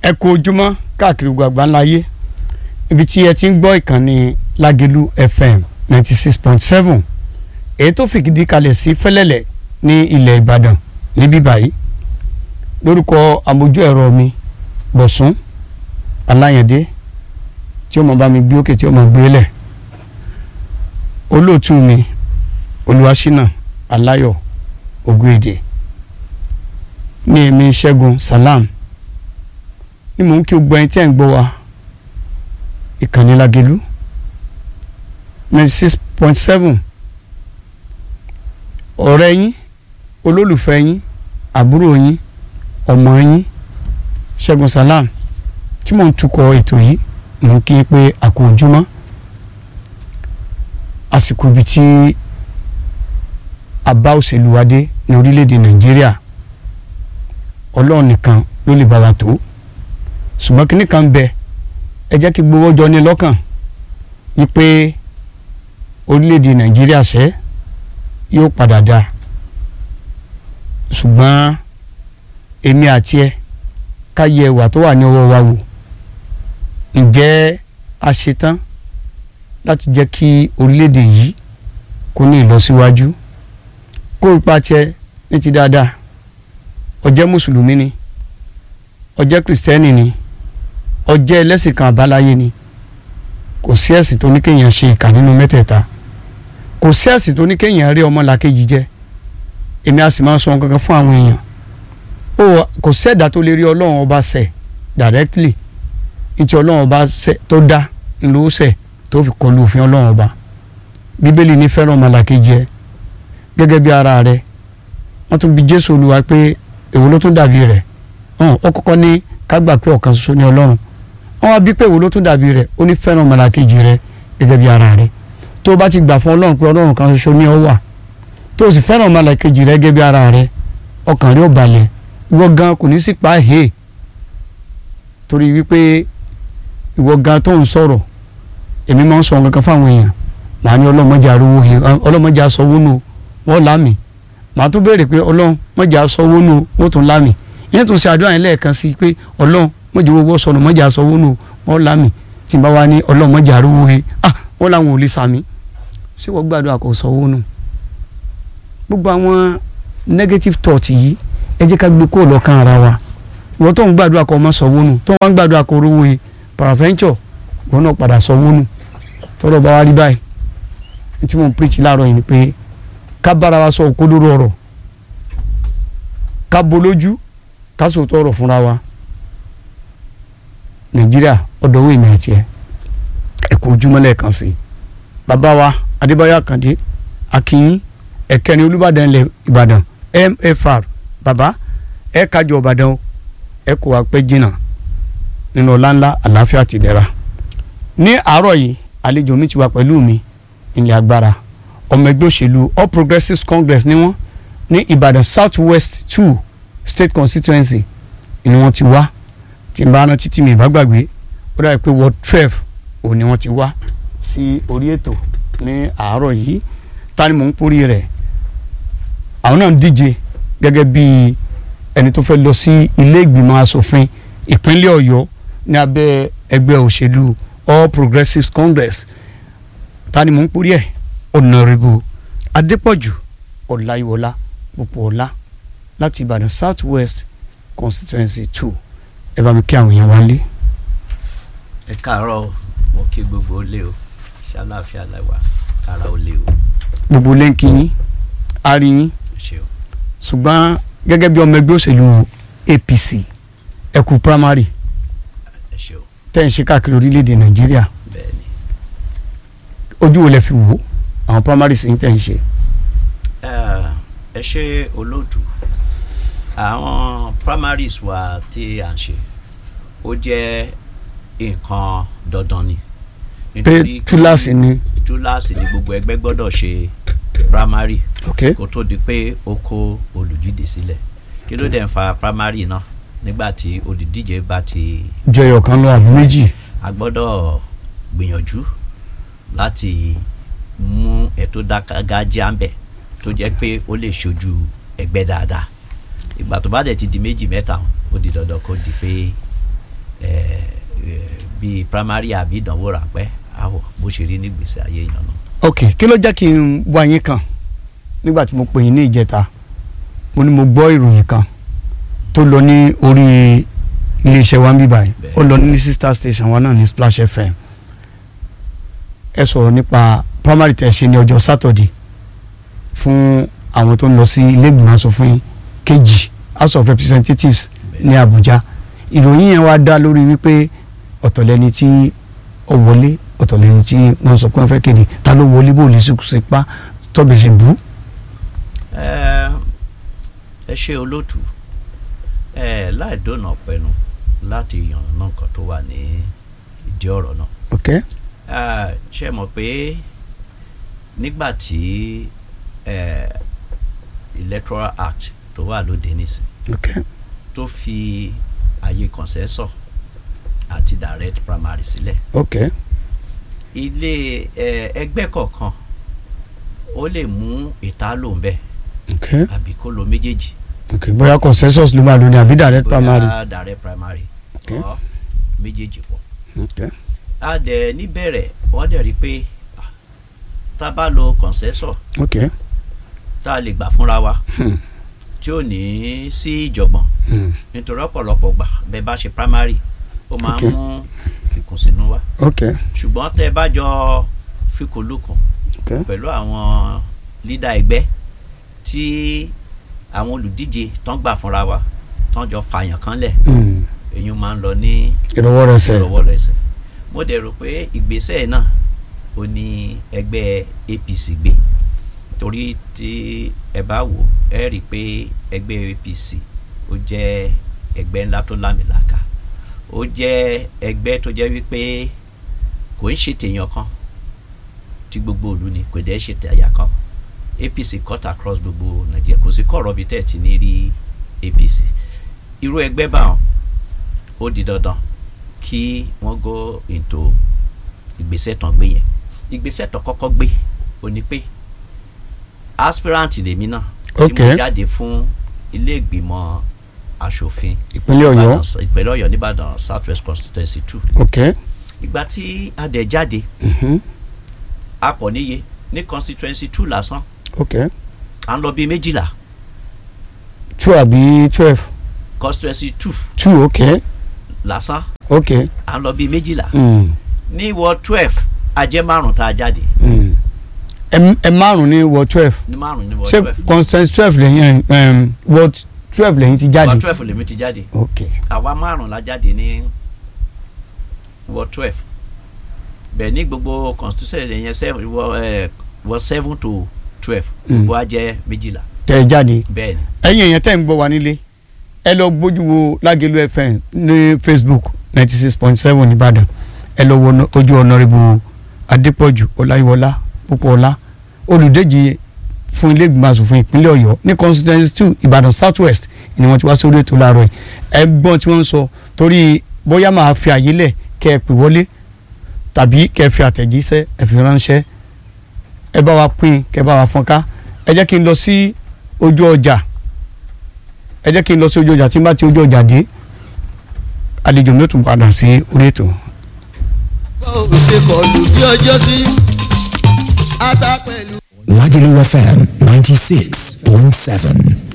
ẹ kú ojúmọ́ káàkiri gbogbo àgbáńlá ayé ibi tí ẹ ti ń gbọ́ ìkànnì Lágelú FM ninety six point seven èyí tó fìdí kalẹ̀ sí Fẹ́lẹ́lẹ̀ ní ilẹ̀ Ìbàdàn níbí báyìí lórúkọ àmójú ẹ̀rọ mi Bọ̀sún Aláyẹ̀dé tí ó mọ̀ bá mi gbé òkè tí ó mọ̀ gbé lẹ̀ olóòtú mi Olúwaṣínà Aláyọ̀ Ògúèdè ní èmi Ṣẹ́gun Salam ni mò ń kí gbogbo ẹni tí ẹ̀ ń gbọ́ wa ìkànnì Lágelú ninety six point seven ọ̀rẹ́ yín olólùfẹ́ yín àbúrò yín ọmọ yín Ṣẹ́gun Salam tí mò ń tukọ̀ ètò yìí mò ń kí n pé àkó ojúmọ́ àsìkò ibi tí a bá òṣèlú wa dé ní orílẹ̀-èdè Nàìjíríà Ọlọ́run nìkan ló lè bá wa tó ṣùgbọ́n kínní kan ń bẹ ẹ jẹ́ kí gbowó jọ ní lọ́kàn wípé orílẹ̀-èdè Nàìjíríà ṣẹ́ yóò padà dáa ṣùgbọ́n èmi àti ẹ ká yẹ ẹwà tó wà ní ọwọ́ wa wò ǹjẹ́ a ṣetán láti jẹ́ kí orílẹ̀-èdè yìí kó ní ìlọsíwájú kó ipa tiẹ̀ ní ti dáadáa ó jẹ́ mùsùlùmí ni ó jẹ́ kìrìsìtẹ́nì ni ó jẹ́ ẹlẹ́sìn kan àbáláyé ni kò sí ẹ̀sìn tó ní kéèyàn ṣe ìkà nínú mẹ́tẹ̀ẹ̀ta kò sí ẹ̀sìn tó ní kéèyàn rí ọmọlàkejì jẹ èmi a sì máa ń sọ kankan fún àwọn èèyàn ó kò sẹ́dá tó lè rí ọlọ́run ọba ṣẹ̀ directly nítorí ọlọ́run ọba ṣẹ̀ tó dá ńlọ ṣẹ̀ tó fi kọlu òfin ọlọ́run ọba bíbélì ní fẹ́ràn ọmọlàkejì ẹ gẹ́gẹ́ bí ara rẹ wọ́n tún bi jésù olúwa pé èwo ló tún dàbí rẹ̀ ó kọ́kọ́ ní ká gbà pé ọ̀kan ṣoṣo ní ọlọ́run wọ́n wá bí pé èwo ló tún dàbí rẹ̀ ó ní fẹ́ràn ọmọlàkejì rẹ gẹ́gẹ́ bí ara rẹ tó o bá ti gbà fún ọlọ́run pé ọlọ́run kan ṣoṣo ní ọ wà tó o sì fẹ́ràn ọmọlàkejì rẹ gẹ́gẹ́ bí ara rẹ ọkàn rẹ ó balẹ̀ ìwọ gan kò ní sí pa he torí wípé ìwọ gan tó ń sọ̀rọ̀ èmi máa ń sọ nǹkan kan fáwọn èèyàn màá ní ọlọ́mọdé arúgbó he ọlọ́mọdé asọ́wó nù wọ́n lámì màá tún béèrè pé ọlọ́run mọ̀jà asọ́wó nù wọ́n tún lámì ìyẹn tún ṣe àdúrà yẹn lẹ́ẹ̀kan sí pé ọlọ́run mọ̀jà owó sọnù mọ̀jà asọ́wó nù wọ́n lámì tí n bá wá ní ọlọ́mọdé arúgbó he ah wọ́n làwọn ò lè sàmì ṣé wọ́n gbàdúrà kò sọ́wọ́ nù gbogbo àwọn negative thought yìí ẹ jẹ́ ká gbé kó lọ́kàn ara wa ìwọ́n tó ń gbàdúrà kó ọmọ sọ wónú tó wọ́n ń gbàdúrà kó rówó he paraventure ìwọ́n náà padà sọ wónú tọ́lọ́ bá wá rí báyìí ní tí mò ń preach láàárọ̀ yìí ni pé ká bára wa sọ òkodoro ọ̀rọ̀ ká bolójú ká sòótọ́ ọ̀rọ̀ fúnra wa nàìjíríà ọ̀dọ̀ owó ìmọ̀ àti ẹ̀ ẹ̀kọ́ ojúmọ́ lẹ́ẹ̀kan sí bàbá wa adébáyọ̀ àkàndé akínyìn ẹ̀kẹ́ni olúbàdàn ilẹ̀ ìbàdàn mfr bàbá ẹ kájọ ìbàdàn ẹ kó wa pẹ́ jìnnà nínú ọláńlá àlàáfíà ti dẹ́ra ní àárọ̀ yìí àlejò mi ti wà pẹ̀lú mi ilẹ̀ agbára ọmọ ẹgbẹ́ òṣèlú all progressives congress ni wọ́n ní ìbàdàn south west two state constituency ni wọ́n ti wá tí n bá rántí tí mi ìbá gbàgbé ó dàbí pé ward twelve òun ni wọ́n ti wá sí orí ètò ní àárọ̀ yìí ta ni mò ń porí rẹ̀ àwọn náà ń díje gẹ́gẹ́ bí ẹni tó fẹ́ lọ sí ilé ìgbìmọ̀ asòfin ìpínlẹ̀ ọ̀yọ́ ní abẹ́ ẹgbẹ́ òṣèlú all progressives congress ta ni mò ń porí ẹ̀ ọ̀nàrẹ́bù adépọ̀jù ọ̀làyíwọlá púpọ̀ọ́lá láti ìbàdàn south west constituency two ẹ bá mi kí àwọn èèyàn wá lé. ẹ káàárọ̀ mo kí gbogbo ilé o ṣàlàáfíà lẹwà kára ó lé o. gbogbo lẹ́ǹkì yín a rí yín ṣe o. ṣùgbọ́n gẹ́gẹ́ bí ọmọ ẹgbẹ́ òṣèlú APC ẹkù primary ẹ ṣe o tẹ́ ń ṣe káàkiri orílẹ̀-èdè nàìjíríà bẹ́ẹ̀ ni. ojú wo lẹ fi wò ó àwọn primaries yín tẹ́ ń ṣe. Eh, ẹ ṣe olóòtú àwọn primaries wa tí à ń ṣe ó jẹ́ nǹkan dandan ni. pé Nítorí kí- túláàsì ni túláàsì ni gbogbo ẹgbẹ́ gbọ́dọ̀ ṣe primary ok kó tó di pé ó kó olùdíje sílẹ̀ kí ló dẹ̀ ń fa primary náà nígbà tí olùdíje bá ti jẹyọ kan lọ àbí méjì a gbọ́dọ̀ gbìyànjú láti mú ètò dágájá ń bẹ̀ tó jẹ́ pé ó lè ṣojú ẹgbẹ́ dáadáa ìgbà tó bá dẹ̀ ti di méjì mẹ́ta ó di dandan kó di pé eh, eh, bíi primary àbí ìdánwò ráńpẹ́ àwọ̀ bó ṣe rí nígbèsè ayé èèyàn náà. ok kí ló jẹ́ kí n wá yín kan nígbà tí mo pè yín ní ìjẹta mo ní mo gbọ́ ìròyìn kan tó lọ ní orí iléeṣẹ́ wa ń bí báyìí ó lọ ní sister station wa náà ní Splash FM ẹ sọ̀rọ̀ nípa primary tẹ̀ ṣe ní ọjọ́ Saturday fún àwọn tó ń lọ sí ilé ìgbìmọ̀ asòfin kejì House of Representatives ní Abuja ìròyìn yẹn wá dá lórí wípé ọ̀tọ̀ lẹni tí ó wọlé ọ̀tọ̀ lẹni tí wọ́n sọ pé wọ́n fẹ́ kéde ta ló wọlé bó lè ṣe pa tọ́bẹ̀ ṣe bú. ẹ ẹ ṣe olóòtú ẹ láì dóná pẹnu láti yànnà náà kan tó wà ní ìdí ọ̀rọ̀ náà ok Ah, ṣe mọ̀ pé nígbà tí eh, electoral act tó wà lóde nísìn ok tó fi àyè consensus àti direct primary sílẹ̀ ok ilé eh, ẹgbẹ́ kọ̀ọ̀kan ó lè mú ìtálò ń bẹ̀ ok àbí kó lo méjèèjì ok bóyá consensus ló máa lò ní àbí direct primary. bóyá direct primary Okay. or méjèèjì pọ̀ ok a dẹ̀ níbẹ̀rẹ̀ wọ́n dẹ̀ rí i pé ah, tá a bá lo consensus ok tá a lè gbà fúnra wa hmm. tí ò ní sí ìjọ̀gbọ̀n Hmm. nítorí ọ̀pọ̀lọpọ̀ gbà bẹ́ẹ̀ bá ṣe primary ó máa ń Okay. mú ìkùnsínú wá ok ṣùgbọ́n tẹ́ ẹ bá jọ fikùnlukùn ok pẹ̀lú àwọn lídà ẹgbẹ́ tí àwọn olùdíje tán gbà fúnra wa tán jọ fàyàn kan lẹ̀ Hmm. èyí máa ń lọ ní ìrọwọ́rọsẹ̀ ìrọwọ́rọsẹ̀ mo dẹ̀ rò pé ìgbésẹ̀ náà ó ní ẹgbẹ́ APC gbé torí tí ẹ bá wò ẹ rí i pé ẹgbẹ́ APC ó jẹ́ ẹgbẹ́ ńlá tó lámìlàkà ó jẹ́ ẹgbẹ́ tó jẹ́ wípé kò ń ṣe tèèyàn kan tí gbogbo ìlú ni kò dẹ̀ ṣe tẹ̀yà kan APC cut across gbogbo Nàìjíríà kò sí kọ̀rọ̀ bíi tẹ̀ tí ní rí APC irú ẹgbẹ́ báwọn ó di dandan kí wọ́n go into ìgbésẹ̀ tán gbé yẹn ìgbésẹ̀ tán kọ́kọ́ gbé ó ní pé aspirant lèmi náà tí Ok. mo jáde fún ilé ìgbìmọ̀ asòfin ìpínlẹ̀ Ọ̀yọ́ Ìbàdàn- ìpínlẹ̀ Ọ̀yọ́ nìbàdàn south west constituency two ok ìgbà tí a dẹ̀ jáde mhm. a pọ̀ níye ní constituency two lásán ok à ń lọ bíi méjìlá two àbí twelve constituency two two ok lásán ok à ń lọ bíi méjìlá hmm. ní ward twelve a jẹ́ márùn tá a jáde Hmm. ẹ ẹ márùn ní ward twelve ní márùn ní ward ṣé twelve constituency twelve lẹ́yìn um, ward twelve lẹ́yìn ti ward jáde twelve lèmi ti jáde ok àwa márùn la jáde ní ward twelve bẹ́ẹ̀ ní gbogbo constituency yẹn seven wọ ẹ wọ seven to twelve Mm. gbogbo a jẹ́ méjìlá tẹ̀ ẹ jáde bẹ́ẹ̀ ni ẹ̀yin èèyàn tẹ́ ń gbọ́ wa nílé ẹ lọ gbójú wo Lágelú FM ní Facebook ninety six point seven Ìbàdàn ẹ lọ wo ọ̀nà- ojú ọ̀nàrẹ́bù Adépọ̀jù Ọláyíwọlá Pópóọlá olùdíje fún ilé ìgbìmọ̀ asòfin ìpínlẹ̀ Ọ̀yọ́ ní constituency two Ìbàdàn South West ni wọ́n ti wá sórí ètò láàárọ̀ yìí ẹ gbọ́n tí wọ́n ń sọ torí bóyá máa fi àyè lẹ̀ kẹ́ ẹ pè wọlé tàbí kẹ́ ẹ fi àtẹ̀jíṣẹ́ ẹ fi ránṣẹ́ ẹ bá wa pín kẹ́ ẹ bá wa fọ́nká ẹ jẹ́ kí n lọ sí ojú ọjà ẹ jẹ́ kí n lọ sí ojú ọjà tí n bá ti ojú ọjà dé àlejò mi ó tún padà sí orí ètò. ó ṣe kọlù bí ọjọ́ sí ata pẹ̀lú. Lagelu FM 96.7.